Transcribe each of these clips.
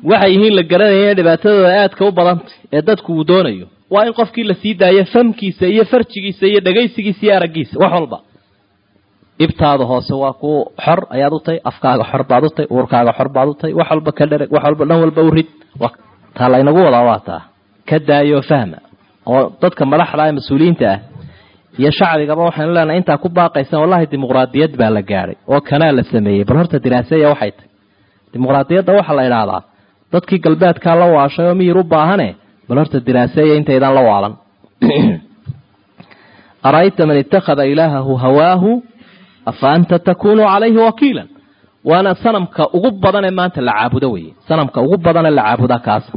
waxay yihiin la garanaya dhibaatadooda aadka u badantay ee dadku uu doonayo waa in qofkii la sii daayo famkiisa iyo farjigiisa iyo dhagaysigiisa iyo araggiisa wax walba ibtaada hoose waa ku xor ayaad u tahay afkaaga xor baad u tahay uurkaaga xor baad u tahay wax walba ka dhereg wax walba dhan walba u rid taa laynagu wadaa waa taa ka daayo fahma oo dadka madaxda ee mas-uuliyiinta ah iyo shacbigaba waxaynu leenahay intaa ku baaqaysan wallahi dimuqraadiyad baa la gaadhay oo kanaa la sameeyey bal horta diraaseya waxay tahay dimuqraadiyadda waxaa la idhaahdaa dadkii galbeedkaa la waashay oo miyir u baahane bal horta diraaseeya intaydaan la waalan ara'ayta man ittakhada ilaahahu hawaahu afa anta takunu calayhi wakiilan waana sanamka ugu badan ee maanta la caabudo weye sanamka ugu badanee la caabuda kaasa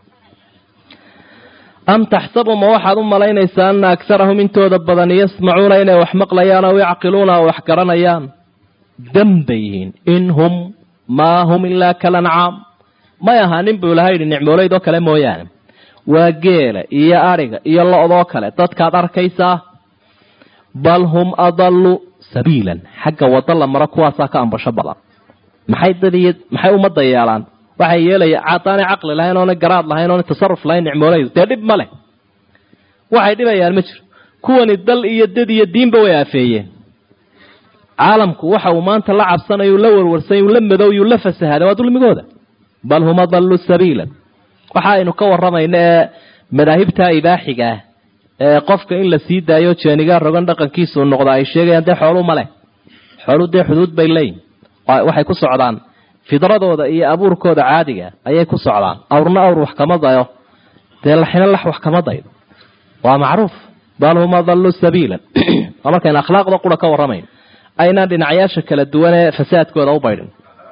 am taxsabu ma waxaad u malaynaysaa ana agarahum intooda badan yasmacuuna inay wax maqlayaan aw yacqiluuna oo wax garanayaan dan bay yihiin in hum maa hum ilaa kalancaam may ahaanin buu ilaha yidhi nicmoolayd oo kale mooyaane waa geela iyo adhiga iyo lo-doo kale dadkaad arkaysaa bal hum adallu sabiilan xagga waddo la maro kuwaasaa ka ambasho badan maxay dadiy maxay ummadda yeelaan waxay yeelaya caadaanay caqli lahayn oona garaad lahayn oona tasaruf lahayn nicmoolaydu dee dhib ma leh waxay dhibayaan ma jiro kuwani dal iyo dad iyo diinba way aafeeyeen caalamku waxa uu maanta la cabsanayu la warwarsany la madowyuu la fasahaday waa dulmigooda bal hum adallu sabiilan waxa aynu ka waramayno ee madaahibta ibaaxiga ah ee qofka in la sii daayo jeenigaa rogan dhaqankiisuu noqda ay sheegayaan dee xooluu ma leh xooluu dee xuduud bay leeyihin waxay ku socdaan fidradooda iyo abuurkooda caadiga ayay ku socdaan awrna awr wax kama dayo dee laxina lax wax kama daydo waa macruuf bal hum adallu sabiilan waa markaynu akhlaaqda qura ka warramayno aynaan dhinacyaasha kala duwan ee fasaadkooda u baydhin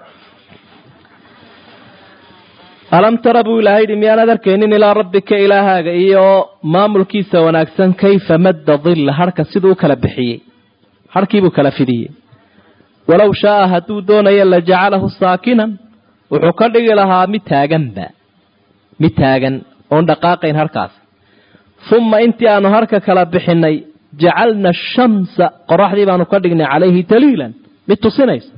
alam tara buu ilahay yidhi miyaanaad arkaynin ilaa rabbika ilaahaaga iyo maamulkiisa wanaagsan kayfa madda dilla harhka siduu u kala bixiyey harhkiibuu kala fidiyey walow shaaa hadduu doonayo la jacalahu saakinan wuxuu ka dhigi lahaa mid taaganba mid taagan oon dhaqaaqayn harkaas uma intii aanu harka kala bixinay jacalna ashamsa qoraxdii baanu ka dhignay calayhi daliilan mid tusinaysa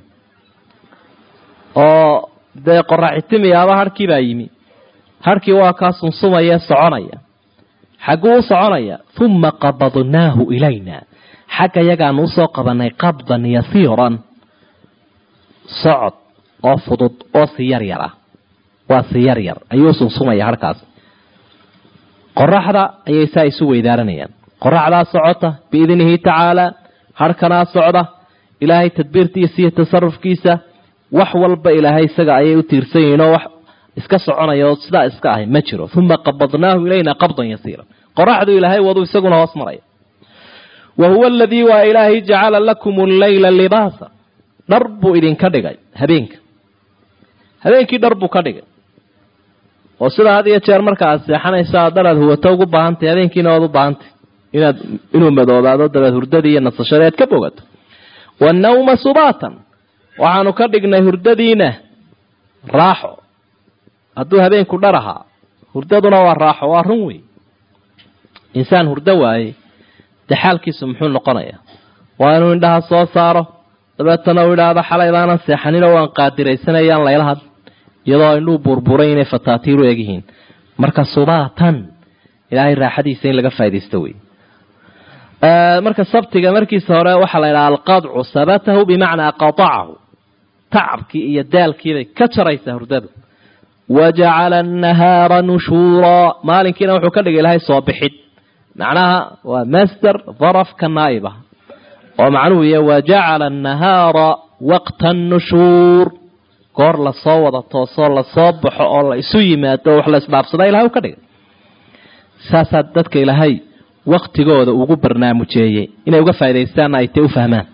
oo dee qoraxitimiyaaba harkii baa yimi harkii waa kaa sunsumaya soconaya xagguu u soconaya uma qabadnaahu ilayna xagga yagaanu usoo qabanay qabdan yasiiran socod oo fudud oo si yar yar ah waa si yar yar ayuu sunsumaya harkaas qoraxda ayay saa isu weydaaranayaan qoraxdaa socota biidnihi tacaala harhkanaa socda ilaahay tadbiirtiisa iyo tasarufkiisa wax walba ilaahay isaga ayay u tiirsan yihiin oo wax iska soconaya oo sidaa iska ahay ma jiro uma qabadnaahu ilayna qabdan yasiira qoraxdu ilaahay wadu isaguna hoos maraya wa huwa aladii waa ilaahay jacala lakum alleyla libaasa dhar buu idinka dhigay habeenka habeenkii dhar buu ka dhigay oo sidaa had iyo jeer marka aad seexanayso aad dharaad huwato ugu baahantay habeenkiina waad u baahantay inaad inuu madoobaado dabeed hurdadii iyo nasashadii aad ka bogato wanawma subaatan waxaanu ka dhignay hurdadiina raaxo hadduu habeenku dhar ahaa hurdaduna waa raaxo waa run wey insaan hurdo waaye dee xaalkiisu muxuu noqonayaa waa inuu indhaha soo saaro dabeetana uu idhaahdo xalaydaanan seexaninoo waan qaadiraysanayaan layla had iyadoo indhuu buurbuuray inay fataatiiru egyihiin marka subaatan ilaahay raaxadiisa in laga faa'idaysto wey marka sabtiga markiisa hore waxaa la idhaha alqadcu sabatahu bimacnaa qatacahu tacabkii iyo daalkiibay ka jaraysaa hurdada wa jacala annahaara nushuuraa maalinkiina wuxuu ka dhigay ilaahay soo bixid macnaha waa master darafka naa'ib ah oo macnuhu yahay wa jacala annahaara waqta annushuur goor lasoo wada toosoo lasoo baxo oo la isu yimaado oo wax la isdhaafsada ilahay u ka dhigay saasaa dadka ilaahay waktigooda ugu barnaamujeeyey inay uga faaidaystaanna ay tay u fahmaan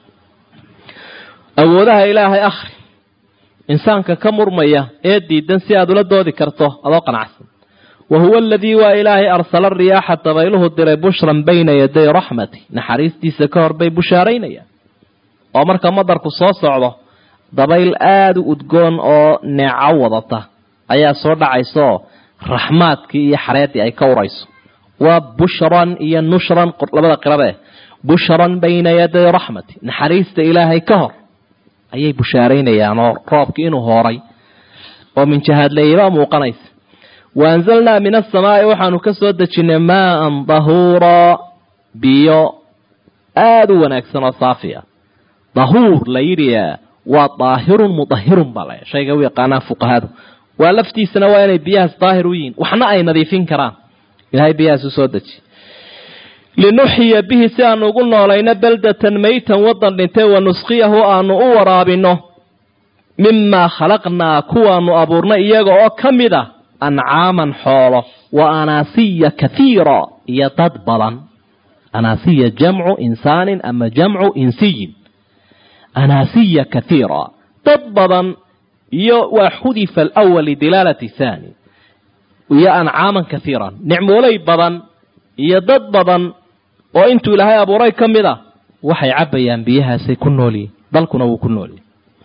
awoodaha ilaahay akhri insaanka ka murmaya ee diidan si aad ula doodi karto adoo qanacsan wa huwa aladii waa ilaahay arsala riyaaxa dabayluhu diray bushran bayna yaday raxmati naxariistiisa ka hor bay bushaaraynayaan oo marka madarku soo socdo dabayl aada u udgoon oo neeco wadata ayaa soo dhacaysaoo raxmaadkii iyo xareeddii ay ka urayso waa bushran iyo nushran labada qirabe bushran bayna yaday raxmati naxariista ilaahay ka hor ayay bushaaraynayaan oo roobkii inuu hooray oo min jahaadleeyaba muuqanaysa wa anzalnaa min asamaa'i waxaanu ka soo dejinnay maaan dahuuraa biyo aada u wanaagsan oo saafi ah dahuur la yidhi waa daahirun mudahirun baa la shayga u yaqaanaa fuqahadu waa laftiisana waa inay biyahaas daahir u yihiin waxna ay nadiifin karaan ilahay biyahaas u soo deji linuxyiya bihi si aanu ugu noolayno beldatan maytan waddan dhintay wa nusqiyahu aanu u waraabino mimaa khalaqnaa kuwaanu abuurnay iyaga oo ka mid ah ancaaman xoolo wa anaasiya kathiira iyo dad badan anaasiya jamcu insaanin ama jamcu insiyin anaasiya kathiira dad badan iyo waa xudifa alawal lidilaalati thani iyo ancaaman kathiiran nicmooley badan iyo dad badan oo intuu ilaahay abuuray ka mid a waxay cabbayaan biyahaasay ku noolyihin dalkuna wuu ku noolyahy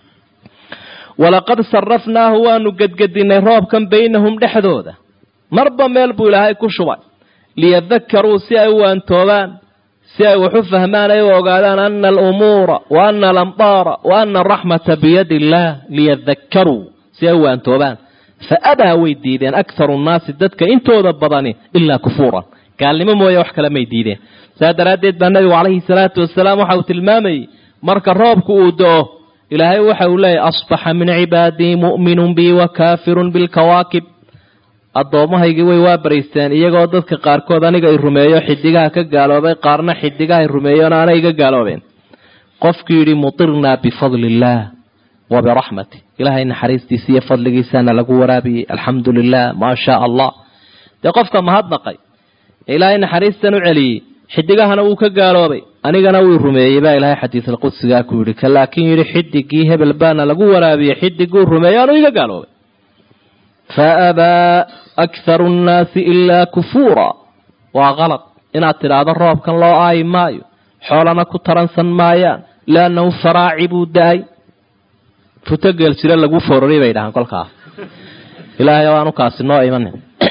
walaqad sarafnaahu waanu gedgedinay roobkan baynahum dhexdooda marba meel buu ilaahay ku shubay liyadakaruu si ay u waantoobaan si ay wax u fahmaan ay u ogaadaan ana alumuura wa ana alamdaara wa ana araxmata biyadi illaah liyadakaruu si ay u waantoobaan fa abaa way diideen akharu nnaasi dadka intooda badani ilaa kufuuran gaalnimo mooye wax kale may diideen saa daraaddeed baa nabigu calayhi salaatu wasalaam waxa uu tilmaamayey marka roobku uu do-o ilaahay waxa uu leeyahy asbaxa min cibaadii mu'minun bii wa kaafirun bilkawaakib addoommahaygii way waa baraysteen iyagoo dadka qaarkood aniga i rumeeyo xidigaha ka gaaloobay qaarna xidigaha i rumeeyoon aanay iga gaaloobeen qofkii yidhi mutirnaa bifadli illaah wa biraxmati ilaahay naxariistiisa iyo fadligiisana lagu waraabiyey alxamdu lilah maa shaa allah dee qofka mahadnaqay ee ilaahay naxariistan u celiyey xidigahana wuu ka gaaloobay anigana wuu rumeeyey baa ilaahay xadiisalqudsigaa ku yidhi ka laakiin yidhi xidigii hebel baana lagu waraabiyey xidiguu rumeeyo anuu iga gaaloobay fa abaa akharu nnaasi ilaa kufuura waa kalad inaad tidhaahdo roobkan loo aayi maayo xoolana ku taransan maayaan liannahu faraaci buu da-ay futogeel jire lagu foorari bay dhahaan kolkaas ilaahay o aanu kaasi noo imanin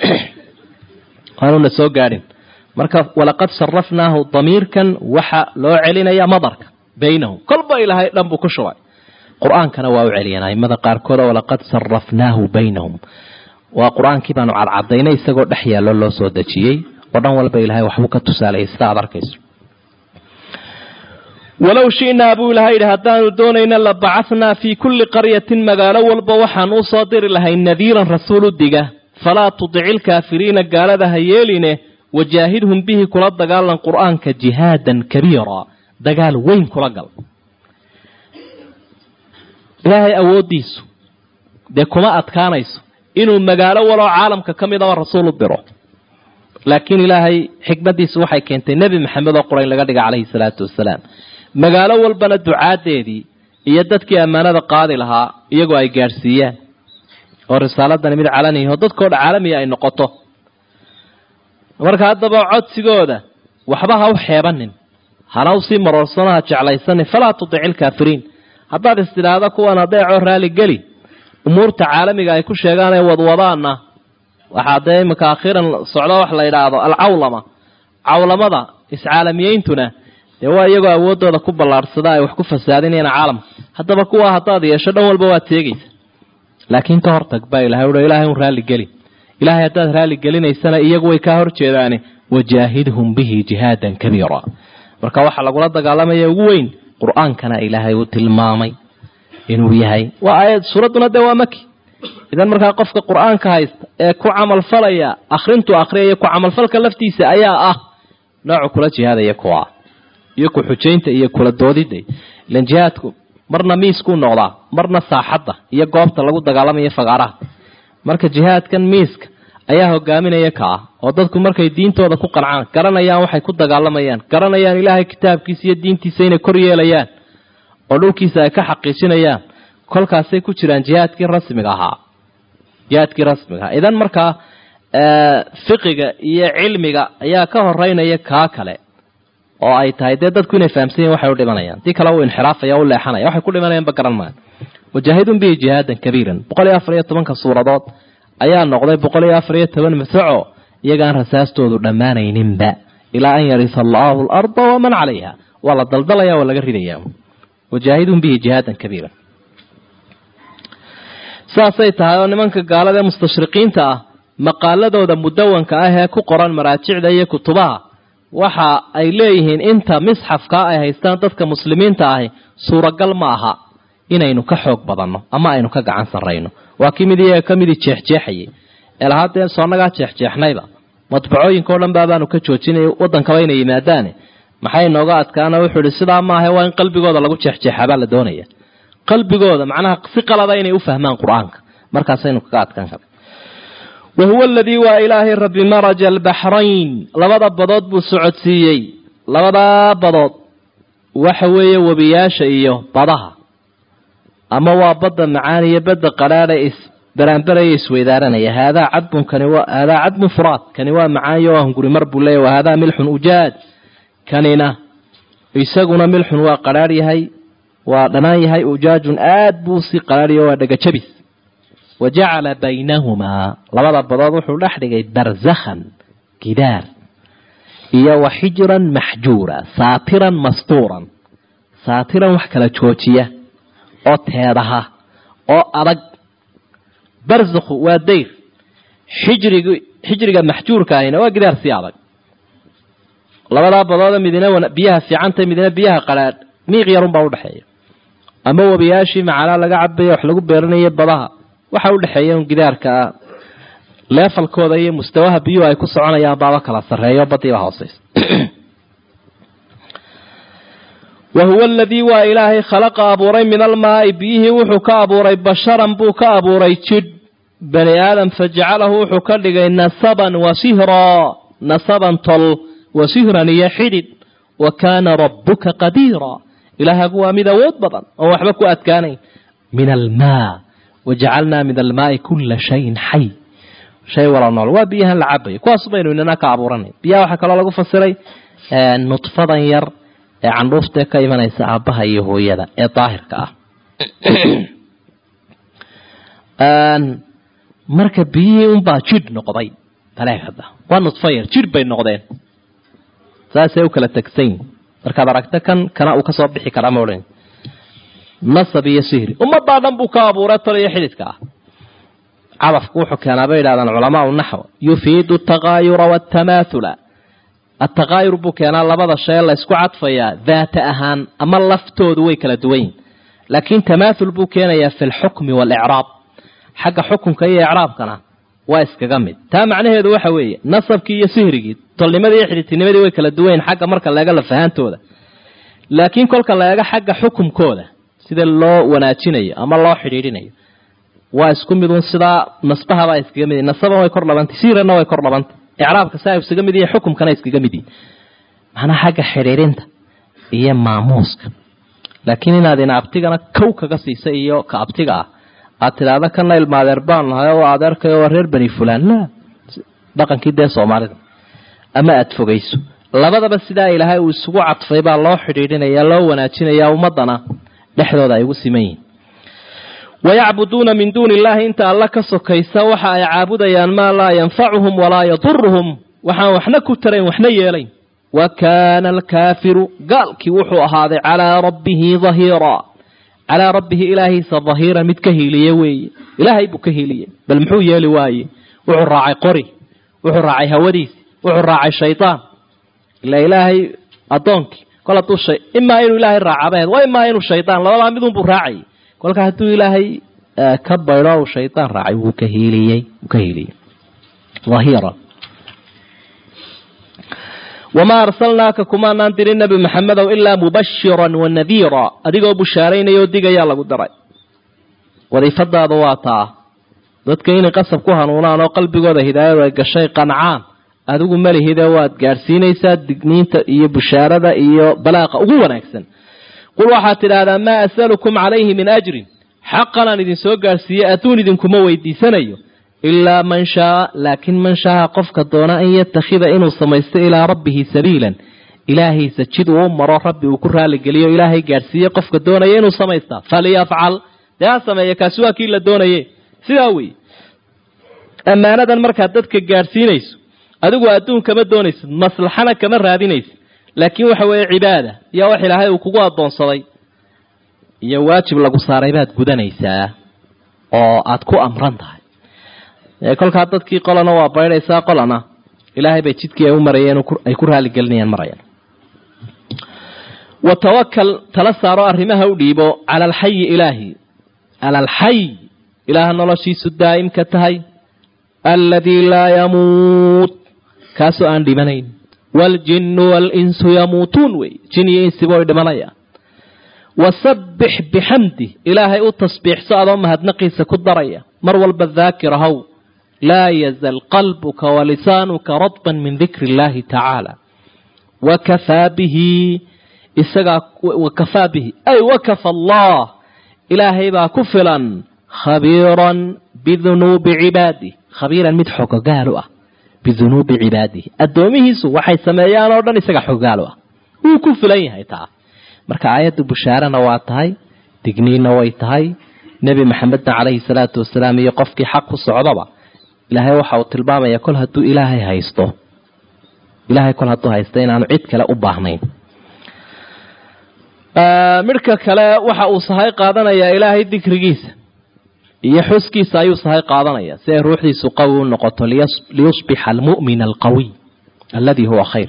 aanuna soo gaadhin marka walaqad sarafnaahu damiirkan waxa loo celinaya madarka baynahum kolba ilaahay dhan buu ku shubay qur-aankana waa u celiyeen aimada qaarkood oo walaqad sarafnaahu baynahum waa qur-aankii baanu cadcadaynay isagoo dhex yaallo loo soo dejiyey oo dhan walba ilahay waxbuu ka tusaalayay sida aad arkayso walow shi'naa buu ilahay yidhi haddaanu doonayna la bacahnaa fii kulli qaryatin magaalo walba waxaan u soo diri lahay nadiiran rasuul u diga falaa tudici ilkaafiriina gaalada ha yeeline wajaahidhum bihi kula dagaalan qur'aanka jihaadan kabiira dagaal weyn kula gal ilaahay awooddiisu dee kuma adkaanayso inuu magaalo waloo caalamka ka mid aba rasuul u diro laakiin ilaahay xikmaddiisu waxay keentay nebi maxamed oo qurayn laga dhiga calayhi salaatu wasalaam magaalo walbana ducaadeedii iyo dadkii ammaanada qaadi lahaa iyagoo ay gaadhsiiyaan oo risaaladani mid calaniya oo dadkoo dha caalamiya ay noqoto marka haddaba codsigooda waxba ha u xeebanin hana usii maroorsano ha jeclaysanin falaa tudici ilkaafiriin haddaad istidhaahdo kuwan adeecoo raali geli umuurta caalamiga ay ku sheegaan ee wadwadaana waxaa dee iminka akhiiran socdo wax la yidhaahdo alcawlama cawlamada iscaalamiyeyntuna dee waa iyagoo awooddooda ku ballaadhsada ay wax ku fasaadinayaan caalamka haddaba kuwa haddaad yeesho dhan walba waad teegaysa laakiin ka hortag baa ilahay uhi ilahay un raalli geli ilahay haddaad raalli gelinaysana iyagu way kaa hor jeedaane wajaahidhum bihi jihaadan kabiira marka waxaa lagula dagaalamaya ugu weyn qur-aankana ilaahay uu tilmaamay inuu yahay waa aayad suuradduna dee waa maki idan markaa qofka qur-aanka haysta ee ku camalfalaya akhrintu akhriyaya ku camalfalka laftiisa ayaa ah noocu kula jihaadaya kuwa iyo ku xujaynta iyo kula doodida ilan jihaadku marna miiskuu noqdaa marna saaxadda iyo goobta lagu dagaalamayo fagaaraha marka jihaadkan miiska ayaa hogaaminaya ka ah oo dadku markay diintooda ku qancaan garanayaan waxay ku dagaalamayaan garanayaan ilaahay kitaabkiisa iyo diintiisa inay kor yeelayaan oo dhulkiisa ay ka xaqiijinayaan kolkaasay ku jiraan jihaadkii rasmiga ahaa jihaadkii rasmiga ahaa idan markaa fiqiga iyo cilmiga ayaa ka horeynaya kaa kale oo ay tahay dee dadku inay fahamsan yahin waxay u dhimanayaan tii kale uu inxiraafaya u leexanaya waxay ku dhimanayaanba garan maayo wajaahidun bihi jihaadan kabiiran boqol iyo afar iyo tobanka suuradood ayaa noqday boqol iyo afar iyo toban masaco iyagaan rasaastoodu dhammaanayninba ilaa an yarisa allaahu alarda waman calayha waa la daldalaya waa laga ridaya wajaahidun bihi jihaadan kabiiran saasay tahay oo nimanka gaalada ee mustashriqiinta ah maqaaladooda mudawanka ah ee ku qoran maraajicda iyo kutubaha waxa ay leeyihiin inta misxafkaa ay haystaan dadka muslimiinta ahi suuragal ma aha inaynu ka xoog badanno ama aynu ka gacan sarrayno waa kii mid iyaga ka midii jeexjeexayay ee lahaa dee soonagaa jeexjeexnayba madbacooyinkao dhan baabaanu ka joojinay waddankaba inay yimaadaane maxay nooga adkaana wuxuu ihi sidaa maaha waa in qalbigooda lagu jeexjeexabaa la doonaya qalbigooda macnaha si qalada inay u fahmaan qur-aanka markaasaynu kaga adkaan kara wa huwa aladii waa ilaahay rabbi maraja albaxrayn labada badood buu socodsiiyey labadaa badood waxa weeye webiyaasha iyo badaha ama waa badda macaan iyo badda qadhaadha isbaraanbaraya isweydaaranaya haadaa cadbun kani waa haadaa cadbun furaad kani waa macaayo waa hunguri mar buu leeya wa haadaa milxun ujaaj kanina isaguna milxun waa qadhaadh yahay waa dhanaan yahay ujaajun aad buu si qadhaadhiyo waa dhegajabis wa jacala baynahumaa labada badood wuxuu dhex dhigay barzakhan gidaar iyo wa xijran maxjuura saatiran mastuuran saatiran wax kala joojiya oo teedaha oo adag barzakhu waa dayr xijrig xijriga maxjuurka ahina waa gidaar si adag labadaa badooda midina biyaha fiicanta midina biyaha qadhaadh miiq yarunbaa udhexeeya ama webiyaashii macalaa laga cabaya wax lagu beeranayo badaha waxa udhexeeya un gidaarka leefalkooda iyo mustawaha biyuhu ay ku soconayaan baaba kala sarreeyo badiiba hooseysa wa huwa aladii waa ilaahay khalaqa abuuray min almaai biyihii wuxuu ka abuuray basharan buu ka abuuray jidh bani aadam fajacalahu wuxuu ka dhigay nasaban wa sihraa nasaban tol wa sihran iyo xidhid wa kaana rabbuka qadiira ilaahagu waa mid awood badan oon waxba ku adkaanayn min almaa wajacalnaa min almaai kula shayin xay shay wala nool waa biyahan la cabayo kuwaas baynu inana ka abuuranay biyaha waxaa kaloo lagu fasiray nudfadan yar ee candhuuftee ka imanaysa aabbaha iyo hooyada ee daahirka ah marka biyihii unbaa jidh noqday taleekada waa nudfo yar jidh bay noqdeen saasay u kala tegsan yihin markaad aragto kan kana uu kasoo bixi karaa ma odhan nasab iyo sihri ummadaa dhan buu ka abuuray tol iyo xididka ah cadafku wuxuu keenaa bay yidhahdaan culamaau naxw yufiidu ataqaayura waatamaathula ataqaayur buu keenaa labada shay laysku cadfayaa daata ahaan ama laftoodu way kala duwan yihin laakiin tamaathul buu keenayaa fi lxukmi waalicraab xagga xukunka iyo icraabkana waa iskaga mid taa macnaheedu waxa weeye nasabkii iyo sihrigii tolnimadii iyo xididtinimadii way kala duwan yihin xagga marka laega lafahaantooda laakiin kolka la eego xagga xukumkooda sida loo wanaajinayo ama loo xidhiidhinayo waa isku midun sidaa nasbahabaa iskaga mid nasaban way kor labantay siranna way kor labantay icraabka saa iskaga mid yihi xukumkana iskaga mid yihi macnaha xagga xidhiidhinta iyo maamuuska laakiin inaad ina abtigana kow kaga siisa iyo ka abtiga ah aad tidhaahda kana ilma adeer baan nahay oo adeerkayo waa reer bani fulaan la dhaqankii dee soomaalida ama aada fogayso labadaba sidaa ilaahay uu isugu cadfay baa loo xidhiidhinaya loo wanaajinaya ummadana dhexdooda ay ugu siman yihin wayacbuduuna min duuni illaahi inta alla ka sokaysa waxa ay caabudayaan maa laa yanfacuhum walaa yaduruhum waxaan waxna ku tarayn waxna yeelayn wa kaana alkaafiru gaalkii wuxuu ahaaday calaa rabbihi dahiira calaa rabbihi ilaahiisa dahiira mid ka hiiliye weeye ilaahay buu ka hiiliye bal muxuu yeeli waaye wuxuu raacay qori wuxuu raacay hawadiisi wuxuu raacay shaydaan ila ilaahay addoonkii kol hadduu shay imaa inuu ilaahay raacabaheed waa imaa inuu shaydaan labadaa midunbuu raacayay kolka hadduu ilaahay ka baydho u shaydaan raacay wuu ka hiiliyey wuu ka hiiliyey dahiira wamaa arsalnaaka kumaanaan dirin nebi maxamedow ilaa mubashiran wa nadiira adigoo bushaaraynaya oo digayaa lagu daray wadiifadaadu waa taa dadka inay qasab ku hanuunaan oo qalbigooda hidaayadu ay gashay qancaan adigu malihide waad gaadhsiinaysaa digniinta iyo bushaarada iyo balaaqa ugu wanaagsan qul waxaad tidhaahdaa maa asalukum calayhi min ajrin xaqanaan idinsoo gaadhsiiye adduun idinkuma weydiisanayo ilaa man shaaa laakiin man shaaa qofka doona an yatakhida inuu samaysto ilaa rabbihi sabiilan ilaahiisa jid uu maro rabbi uu ku raaligeliyo ilaahay gaadhsiiye qofka doonaya inuu samaystaa faliyafcal dee ha sameeya kaasi waa kii la doonaye sidaa wey ammaanadan markaad dadka gaadhsiinayso adigu adduun kama doonaysid maslaxana kama raadinaysid laakiin waxa weeye cibaada iyo wax ilaahay uu kugu addoonsaday iyo waajib lagu saaray baad gudanaysaa oo aad ku amran tahay kolkaa dadkii qolana waa baydhaysaa qolana ilaahay bay jidkii ay u marayeen ay ku raaligelinayaan marayaan wa tawakal tala saaro arrimaha u dhiibo cala alxayi ilaahi cala alxay ilaaha noloshiisu daa'imka tahay alladii laa yamuut kaasoo aan dhimanayn waaljinnu waalinsu yamuutuun wey jin iyo insiba way dhimanayaan wasabbix bixamdi ilaahay u tasbiixso adoo mahadnaqiisa ku daraya mar walba daakir ahow laa yazal qalbuka walisaanuka radban min dikri illaahi tacaala wakafaa bihi isagaa wakafaa bihi ay wakafa allah ilaahay baa ku filan khabiiran bidunuubi cibaadih khabiiran mid xogogaal u ah bidunuubi cibaadihi addoomihiisu waxay sameeyaan oo dhan isaga xogogaal u ah wuu ku filan yahay taa marka aayaddu bushaarana waa tahay digniinna way tahay nebi maxamedna calayhi salaatu wasalaam iyo qofkii xaq ku socdaba ilaahay waxa uu tilmaamaya kol hadduu ilaahay haysto ilaahay kol hadduu haysto inaanu cid kale u baahnayn midhka kale waxa uu sahay qaadanayaa ilaahay dikrigiisa iyo xuskiisa ayuu sahay qaadanaya si ay ruuxdiisu qawi u noqoto liyusbixa almu'min alqawiy alladii huwa khayr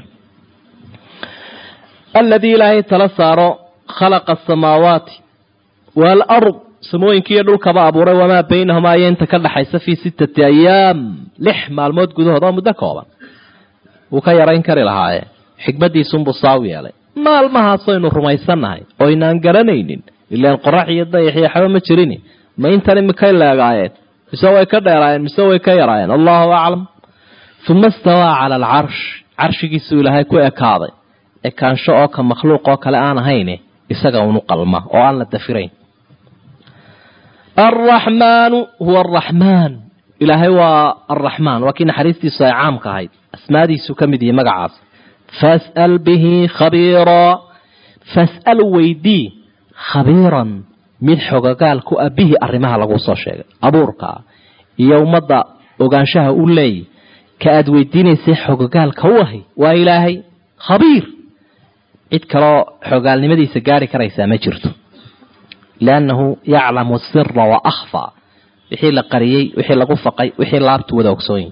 aladii ilaahay tala saaro khalaqa asamaawaati waalard samooyinkiiyo dhulkaba abuuray wamaa baynahumaa iyo inta ka dhaxaysa fii sittati ayaam lix maalmood gudahood oo muddo kooban wuu ka yarayn kari lahaaye xikmaddiisunbuu saaw yeelay maalmahaasaynu rumaysannahay oo inaan garanaynin ilaan qorax iyo dayax iyo xaba ma jirin ma intan imikay leegaayeen mise way ka dheeraayeen mise way ka yaraayeen allahu aclam uma istawaa cala alcarsh carshigiisuu ilaahay ku ekaaday ekaansho oo ka makhluuq oo kale aan ahayne isaga unu qalma oo aan la dafirayn alraxmaanu huwa araxmaan ilaahay waa alraxmaan waa kii naxariistiisu ay caamka ahayd asmaadiisu ka mid yihi magacaas fas'al bihi khabiiraa fas'al weydii khabiiran mid xogogaal ku ah bihi arrimaha lagu soo sheegay abuurka iyo ummadda ogaanshaha u leeyay ka aad weydiinaysay xogogaalka u ahay waa ilaahay khabiir cid kaloo xogaalnimadiisa gaari karaysaa ma jirto liannahu yaclamu sira wa akhfaa wixii la qariyey wixii lagu faqay wixii laabtu wada ogsoonyi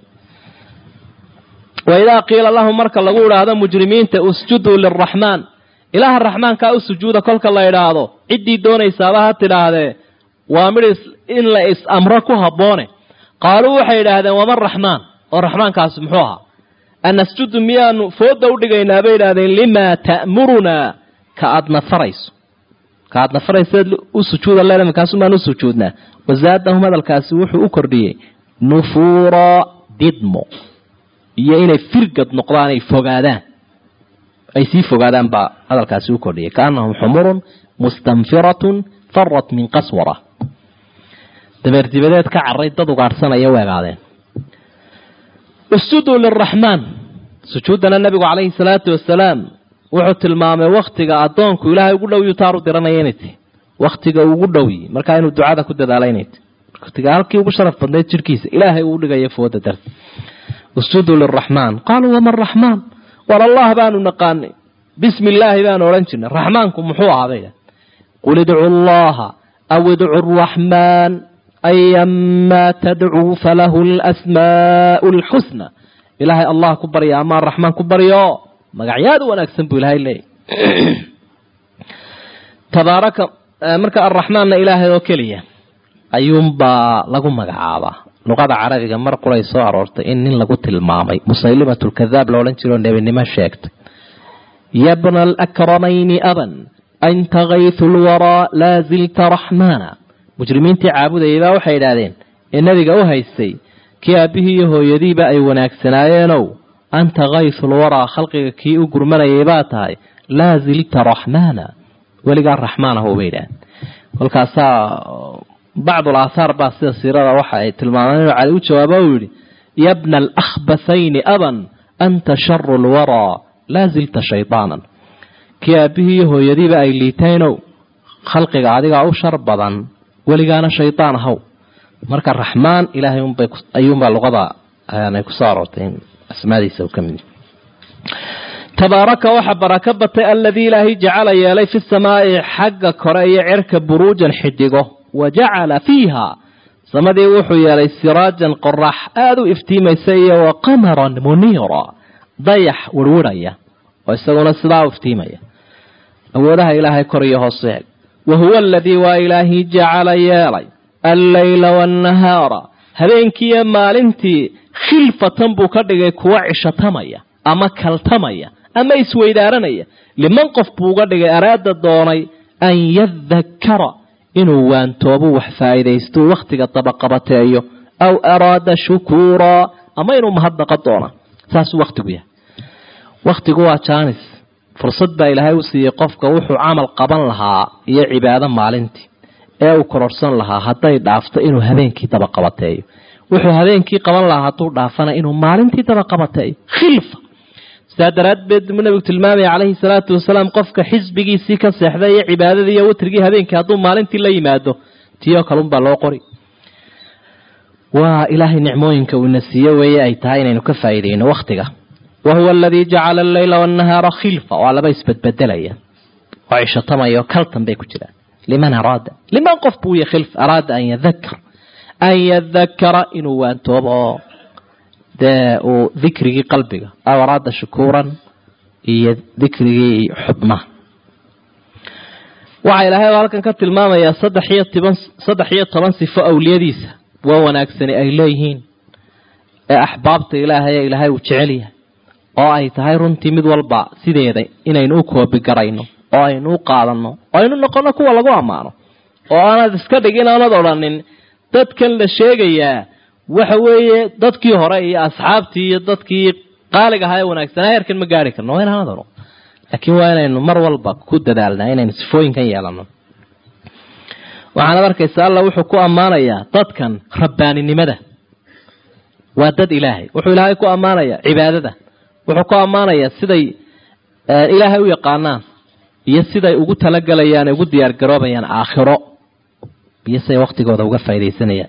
wa idaa qiila lahum marka lagu idhaahdo mujrimiinta usjuduu liraxmaan ilaaha raxmaankaa u sujuuda kolka la idhaahdo ciddii doonaysaaba ha tidhaahdee waa midh in la is amro ku habboone qaaluu waxay idhaahdeen waman raxmaan oo raxmaankaasi muxuu ahaa anasjudu miyaanu fooda u dhigaynaa bay idhahdeen limaa ta'murunaa ka aad nafarayso ka aad nafarayseed u sujuuda leena markaasu maan u sujuudnaa wasaadahum hadalkaasi wuxuu u kordhiyey nufuura didmo iyo inay firgad noqdaan ay fogaadaan ay sii fogaadaan baa hadalkaasi u kordhiyay kaanahum xumurun mustanfiratun farat min qaswara dabeer dibadeed ka caray dad ugaadhsanaya u egaadeen usjuduu liraxmaan sujuuddana nabigu calayhi salaatu wasalaam wuxuu tilmaamay wakhtiga addoonku ilaahay ugu dhow yuu taaru diranaya inay tahy wakhtiga ugu dhowyi markaa inuu ducada ku dadaala inay tahy wakhtiga halkii ugu sharaf badnayd jirkiisa ilaahay uu dhigaya fooda darti usjuduu liraxmaan qaaluu waman raxmaan war allah baanu naqaanay bismi illaahi baanu odhan jirnay raxmaanku muxuu ahaaday qul idcu allaha aw idcu araxmaan ayamaa tadcuu falahu alasmaa'u alxusna ilaahay allah ku barya amaa raxmaan ku baryo magacyaad u wanaagsan buu ilaahay leeyahy tabaaraka marka arraxmaanna ilaahay oo keliya ayuunbaa lagu magacaabaa luqada carabiga mar quray soo aroortay in nin lagu tilmaamay musaylimatulkadaab la odhan jiro nebinimo sheegtay yabna alakramayni aban anta kaytu lwaraa laa zilta raxmaana mujrimiintii caabudayay baa waxay idhaahdeen ee nebiga u haystay kii aabbihii iyo hooyadiiba ay wanaagsanaayeenoow anta kaytu lwaraa khalqiga kii u gurmanayay baa tahay laa zilta raxmaana weligaa raxmaan ah bay idhahdeen kolkaasaa bacdul aathaar baa sida siirada waxa ay tilmaameen inuu cali u jawaabo uu yidhi yabna alakhbathayni aban anta sharu lwaraa laa zilta shaydaanan kii aabbihii iyo hooyadiiba ay liitaynow khalqiga adigaa u shar badan weligaana shaydaan ahaw marka raxmaan ilaahay unbay ayuunbaa luqada ay kusoo aroortay in asmaadiisa uu ka mid tabaaraka waxa baraka batay aladii ilaahay jacala yeelay fi samaa'i xagga kore iyo cerka buruujan xidigo wa jacala fiiha samadii wuxuu yeelay siraajan qorax aada u iftiimaysa iyo wa qamaran muniira dayax wirwirhaya oo isaguna sidaa u iftiimaya awoodaha ilaahay kor iyo hoos eeg wa huwa aladii waa ilaahii jacala yeelay alleyla waannahaara habeenkiiyo maalintii khilfatan buu ka dhigay kuwa cishatamaya ama kaltamaya ama isweydaaranaya liman qof buu uga dhigay araada doonay an yadakara inuu waantoobu wax faa'iidaysto wakhtiga dabaqabateeyo aw araada shukuuraa ama inuu mahadnaqa doona saasuu wakhtigu yahay wakhtigu waa jaanis fursad baa ilaahay u siiyey qofka wuxuu camal qaban lahaa iyo cibaado maalintii ee uu kororsan lahaa hadday dhaafto inuu habeenkii dabaqabateeyo wuxuu habeenkii qaban lahaa hadduu dhaafana inuu maalintii dabaqabateeyo khilfa sidaa daraaddeed buu nabigu tilmaamaya calayhi salaatu wasalaam qofka xisbigiisii ka seexday iyo cibaadadii iyo witrigii habeenkii hadduu maalintii la yimaado tiyoo kalunbaa loo qori waa ilaahay nicmooyinka uuna siiye weeye ay tahay inaynu ka faa'iidayno wakhtiga wa huwa aladii jacala alleyla waannahaara khilfa waa laba isbedbedelaya oo cishatamaya oo kaltan bay ku jiraan liman araada liman qof buu ya khilf araada an yadakar an yadakara inuu waantoobo oo dee uu dikrigii qalbiga aw araada shukuuran iyo dikrigii xubnaha waxaa ilaahay halkan ka tilmaamayaa saddex iyo toban saddex iyo toban sifo awliyadiisa waa wanaagsani ay leeyihiin ee axbaabta ilaahay ee ilaahay uu jecel yahay oo ay tahay runtii mid walba sideeda inaynu u koobigarayno oo aynu u qaadanno oo aynu noqono kuwa lagu ammaano oo aanad iska dhigin aanad odhanin dadkan la sheegayaa waxa weeye dadkii hore iyo asxaabtii iyo dadkii qaaliga ahaa ee wanaagsanaa heerkan ma gaari karno waa inaanad odhan laakiin waa inaynu mar walba ku dadaalnaa inaynu sifooyinkan yeelanno waxaanad arkaysa alla wuxuu ku ammaanayaa dadkan rabbaaninimada waa dad ilaahay wuxuu ilaahay ku ammaanayaa cibaadada wuxuu ku ammaanayaa siday ilaahay u yaqaanaan iyo siday ugu talagalayaan ugu diyaargaroobayaan aakhiro iyo siday waktigooda uga faaidaysanayaan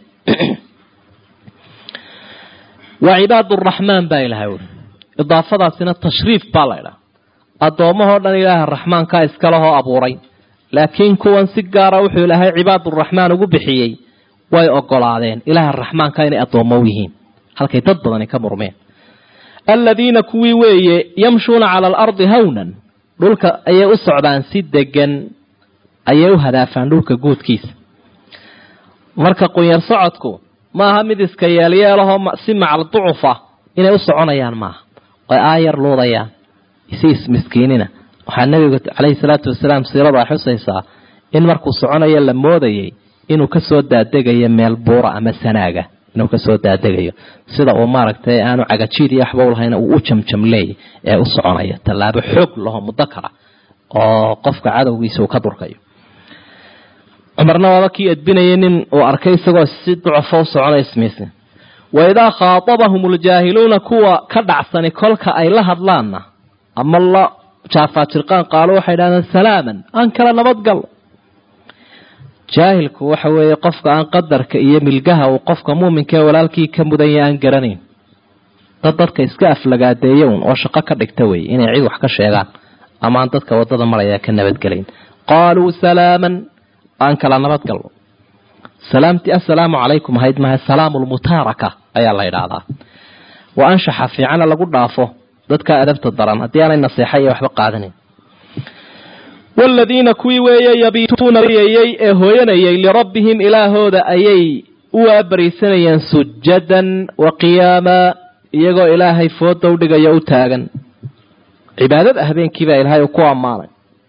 waa cibaad uraxmaan baa ilahay uri idaafadaasina tashriif baa la ydhaha addoommahoo dhan ilaaha raxmaankaa iskalehoo abuuray laakiin kuwan si gaara wuxuu ilaahay cibaaduraxmaan ugu bixiyey way ogolaadeen ilaaha raxmaanka inay addoommo u yihiin halkay dad badani ka murmeen aladiina kuwii weeye yamshuuna cala alardi hawnan dhulka ayay u socdaan si degan ayay u hadaafaan dhulka guudkiisa marka qunyar socodku maaha mid iska yeelyeelahoo si macal ducufa inay u soconayaan maaha oy aayar luudayaan si ismiskiinina waxaa nabigu caleyhi salaatu wasalaam siiradu ay xusaysaa in markuu soconayo la moodayay inuu kasoo daadegayo meel buura ama sanaaga inuu kasoo daadegayo sida uu maaragtay aanu cagajiid iyo waxba ulahayna uu u jamjamleey ee u soconaya tallaabo xoog laho muddo kala oo qofka cadowgiisa uu ka durkayo cumarna waaba kii edbinayay nin uu arkay isagoo si ducufo u soconay ismiisi wa idaa khaatabahum ljaahiluuna kuwa ka dhacsani kolka ay la hadlaanna ama la jaafaajirqaan qaalo waxay dhahdeen salaaman aan kala nabadgal jaahilku waxa weeye qofka aan qadarka iyo milgaha uu qofka muuminka ee walaalkii ka mudanya aan garanayn dad dadka iska aflagaadeeya un oo shaqo ka dhigta wey inay cid wax ka sheegaan ama aan dadka wadada maraya ka nabadgelayn qaaluu salaaman aan kala nabadgalno salaamtii assalaamu calaykum ahayd maha salaamu lmutaaraka ayaa la idhaahdaa wa anshaxa fiicana lagu dhaafo dadka adabta daran haddii aanay naseexa iyo waxba qaadanin waaladiina kuwii weeye yabiituuna yey ee hooyanayay lirabbihim ilaahooda ayay u waabariisanayeen sujadan wa qiyaama iyagoo ilaahay fooda u dhigaya u taagan cibaadada habeenkiibaa ilaahay uu ku ammaanay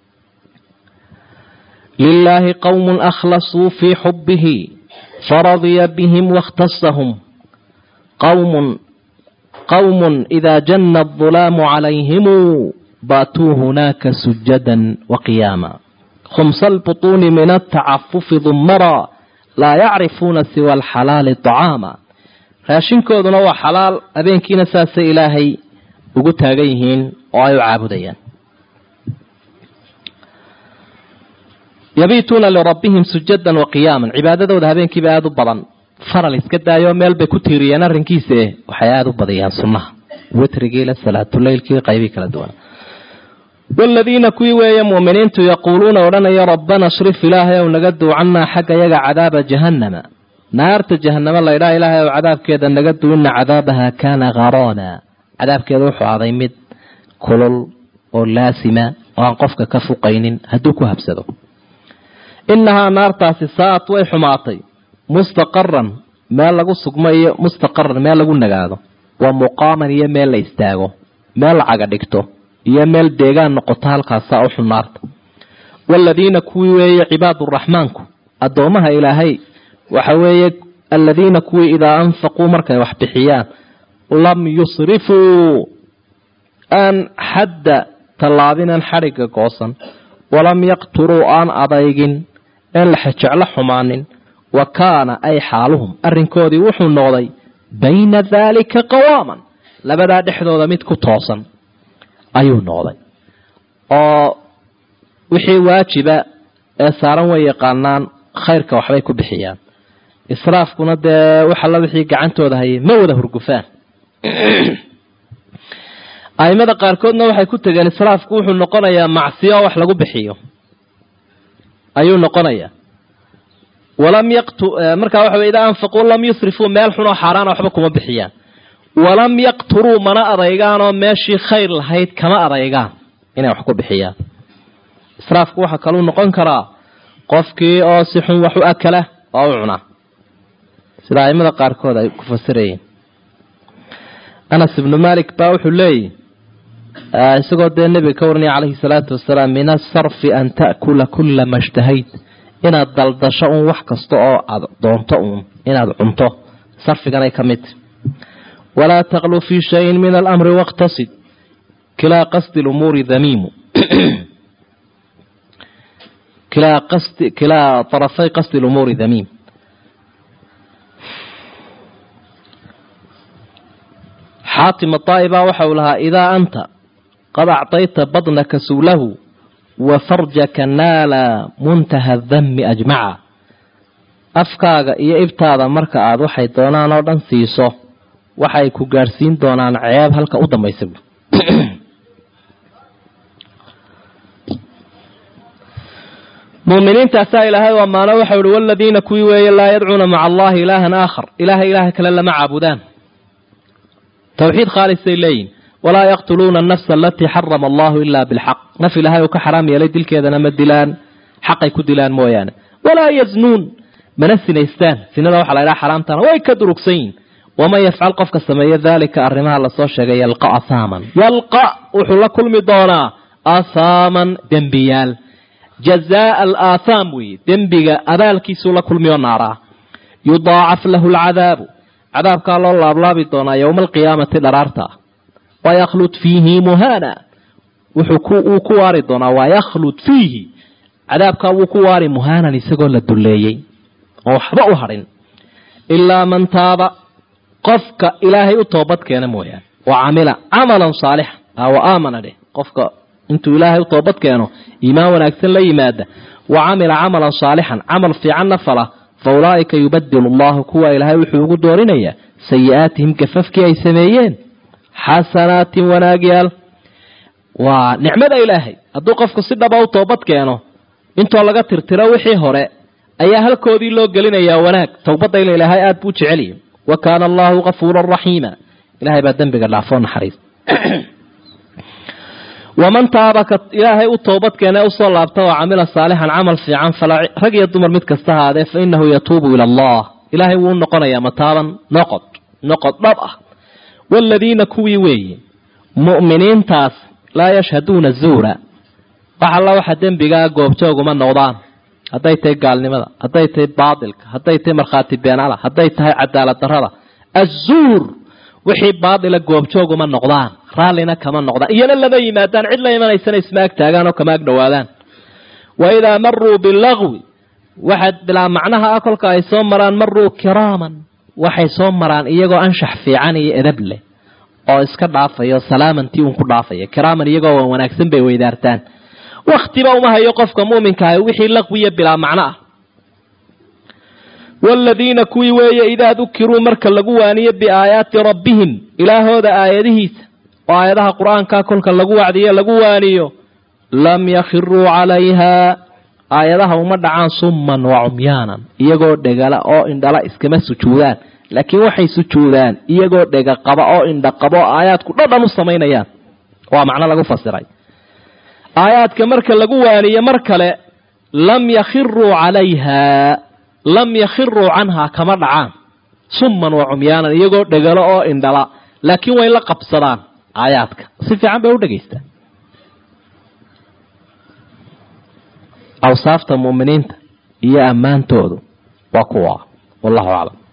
lilaahi qowmun akhlasuu fii xubbihi faradiya bihim waاkhtasahum qowmun qowm ida jana aلظulaamu calayhimu baatuu hunaaka sujada waqiyaama khumsa albuطuuni min atacafufi dumara laa yacrifuuna siwa alxalaali طacaama raashinkooduna waa xalaal habeenkiina saasay ilaahay ugu taagan yihiin oo ay u caabudayaan yabiituuna lirabbihim sujadan waqiyaama cibaadadooda habeenkiiba aada u badan faral iska daayoo meel bay ku tiiriyeen arrinkiise waxay aada u badiyaan sunnaha witrigiila salaatuleylkii qaybii kala duwan waaladiina kuwii weeye mu'miniintu yaquuluuna odhanaya rabbana shrif ilaahay ow naga duucannaa xagga yaga cadaaba jahannama naarta jahanamo laydhaa ilaahay ow cadaabkeeda naga du ina cadaabaha kaana gharoona cadaabkeeda wuxuu aday mid kulul oo laasima oo aan qofka ka fuqaynin hadduu ku habsado inahaa naartaasi saa'at way xumaatay mustaqaran meel lagu sugmo iyo mustaqaran meel lagu nagaado wa muqaaman iyo meel la istaago meel lacaga dhigto iyo meel deegaan noqoto halkaasaa u xun naarta waaladiina kuwii weeye cibaaduraxmaanku addoomaha ilaahay waxa weeye aladiina kuwii idaa anfaquu markay wax bixiyaan lam yusrifuu aan xadda tallaabinan xadhigga goosan walam yaqturuu aan adaygin een la xejeclo xumaanin wa kaana ay xaaluhum arrinkoodii wuxuu noqday bayna daalika qawaaman labadaa dhexdooda mid ku toosan ayuu noqday oo wixii waajiba ee saaran way yaqaanaan khayrka waxbay ku bixiyaan israafkuna dee waxalla wixii gacantooda hayay ma wada hurgufaan aimada qaarkoodna waxay ku tegeen israafku wuxuu noqonayaa macsiyo wax lagu bixiyo ayuu noqonayaa walam yaqtu markaa waxa wey idaa anfaquu lam yusrifuu meel xunoo xaaraana waxba kuma bixiyaan walam yaqturuu mana adaygaanoo meeshii khayr lahayd kama adaygaan inay wax ku bixiyaan israafku waxaa kaluu noqon karaa qofkii oo si xun wax u akala oo u cunaa sida aimada qaarkood ay ku fasirayeen anas ibnu malik baa wuxuu leeyihi isagoo dee nebiga ka waranaya calayhi salaatu wasalaam min asarfi an ta'kula kula ma shtahayt inaad daldasho uun wax kasta oo aada doonto uun inaad cunto sarfiganay ka mid walaa taqlu fii shayin min alamri waqtasid kilaa qasdi lumuuri damiimu kilaa qasdi kilaa طarafay qasdi lumuuri damiim xaatim adaa'iba waxa uu lahaa idaa anta qad acطayta badnaka suulahu wa farjaka naala muntaha dami ajmaca afkaaga iyo ibtaada marka aad waxay doonaan oo dhan siiso waxay ku gaadhsiin doonaan ceeb halka u dambaysa muminiintaasaa ilaahay u ammaano waxau ihi waladiina kuwii weeye laa yadcuuna maca allahi ilaahan aakhar ilaahay ilaaha kale lama caabudaan towxiid khaalisay leeyihin walaa yaqtuluuna anafsa alatii xarama allahu ila bilxaq naf ilaahay uu ka xaraam yeelay dilkeedana ma dilaan xaqay ku dilaan mooyaane walaa yaznuun mana sinaystaan sinada waxaa la ydhaha xaraamtana way ka durugsan yihin waman yafcal qofka sameeya daalika arrimaha lasoo sheegay yalqa ahaaman yalqa wuxuu la kulmi doonaa ahaaman dembiyaal jazaa alaathaam weeye dembiga abaalkiisuu la kulmiyo naaraa yudaacaf lahu alcadaabu cadaabkaa loo laablaabi doonaa yowma alqiyaamati dharaarta waykhlud fiihi muhana wuxuu ku waari doonaa waykhlud fiihi cadaabkaa wuu ku waari muhaanan isagoo la dulleeyey oo waxba u hadhin ilaa man taaba qofka ilaahay u toobad keena mooyaane wa camila camalan saalixa wa aamana dheh qofka intuu ilaahay u toobad keeno iimaan wanaagsan la yimaada wa camila camalan saalixan camal fiicanna fala fa ulaa'ika yubadilu allahu kuwa ilaahay wuxuu ugu doorinayaa sayi-aatihim gafafkii ay sameeyeen xasanaatin wanaagyaal waa nicmada ilaahay hadduu qofku si dhaba u toobad keeno intoo laga tirtiro wixii hore ayaa halkoodii loo gelinayaa wanaag towbadda ila ilaahay aada buu jeceliya wa kaana allahu kafuuran raxiima ilahay baa dembiga dhaafoo naxariis waman taaba ka ilaahay u toobad keene usoo laabta oo camila saalixan camal fiican fala rag iyo dumar mid kasta haadee fa inahu yatuubu ila allah ilaahay wuu noqonayaa mataaban noqod noqod dhab ah waaladiina kuwii weeye mu'miniintaas laa yashhaduuna zuura wax alla waxa dembigaa goobjooguma noqdaan hadday tahay gaalnimada hadday tahay baatilka hadday tahay markhaati beenala hadday tahay cadaalad darrada azuur wixii baatila goobjooguma noqdaan raallina kama noqdaan iyana lama yimaadaan cid la imanaysana isma ag taagaan oo kama ag dhowaadaan wa idaa maruu bilagwi waxaad bilaa macnaha ah kolka ay soo maraan maruu kiraaman waxay soo maraan iyagoo anshax fiican iyo edab leh oo iska dhaafayo salaamantii uun ku dhaafaya kiraaman iyagoo waan wanaagsan bay weydaartaan wakhtiba uma hayo qofka mu'minka ah wixii laqwiya bilaa macno ah waaladiina kuwii weeye idaa dukiruu marka lagu waaniyo biaayaati rabbihim ilaahooda aayadihiisa oo aayadaha qur-aanka kolka lagu wacdiyo lagu waaniyo lam yakhiruu calayha aayadaha uma dhacaan summan wa cumyaanan iyagoo dhegala oo indhala iskama sujuudaan laakiin waxay sujuudaan iyagoo dhega qaba oo indha qaba oo aayaadku dhadhan u samaynayaan waa macno lagu fasiray aayaadka marka lagu waaniye mar kale lam yakhiruu calayha lam yakhiruu canhaa kama dhacaan summan wa cumyaanan iyagoo dhegalo oo indhala laakiin way la qabsadaan aayaadka si fiican bay u dhegaystaan awsaafta mu'miniinta iyo ammaantoodu waa kuwa wallahu aclam